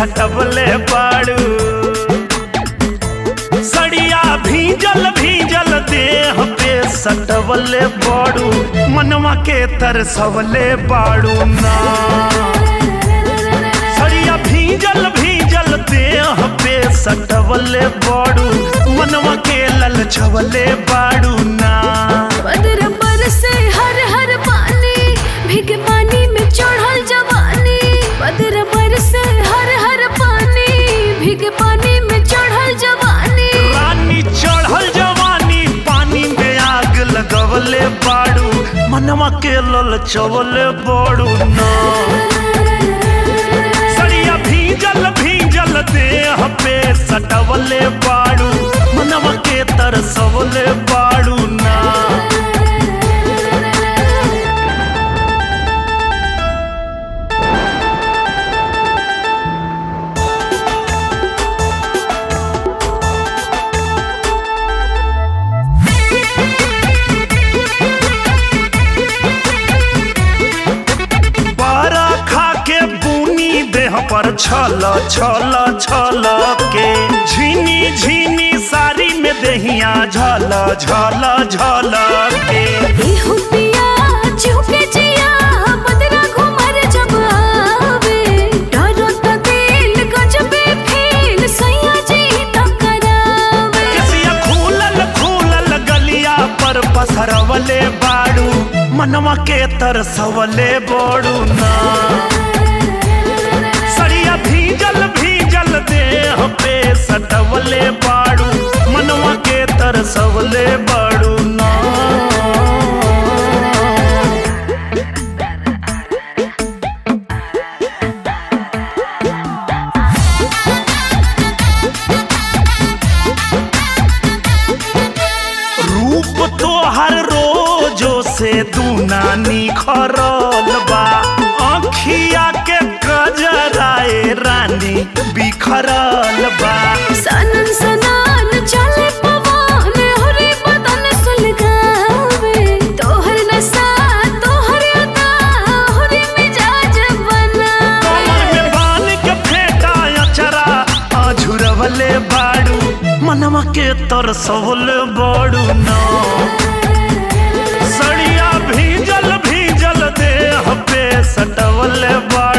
सटवले बाड़ू सड़िया भीजल भीजल देह पे सटवले बाड़ू मनवा के तरसवले बाड़ू ना सड़िया भीजल भीजल देह पे सटवले बाड़ू मनवा के ललचवले बाड़ू ना बदर बरसे हर हर पानी भीग पानी में चढ़ल जवानी बदर बरसे हर हर पानी भीग पानी में चढ़ल जवानी रानी चढ़ल जवानी पानी में आग लगवले बाड़ू मनवा के ललचवले बाड़ू ना सड़िया भीजल भीजल देह पे सटवले बाड़ू मनवा के तरसवले बाड़ू ना पारा खा के बुनी देह पर छल छल छल के झीनी झीनी साड़ी में देहिया झल झल झल के एहो पिया चुके जिया बदरा घुमर जब आवे डरो त दिल गजबे फील सैया जी त करावे केसिया खूलल खूलल गलिया पर पसरवले बाड़ू मनवा के तरसवले बोड़ू ना सड़िया भीजल भीजल देह पे सटवले बाड़ू मनवा के तरसवले बाड़ू ना रूप तो हर रोजो से दूना निखरल बा अखिया के कजराए रानी बिखरल बा सनन सनान चले पवन हरे बदन सुलगावे तोहर नशा तोहर अदा हरे मिजाज बनावे कमर में बान के फेटा अचरा अझुरवले बाड़ू मनवा के तरसवले बाड़ू ना सड़िया भीजल भीजल देह पे सटवले बाड़ू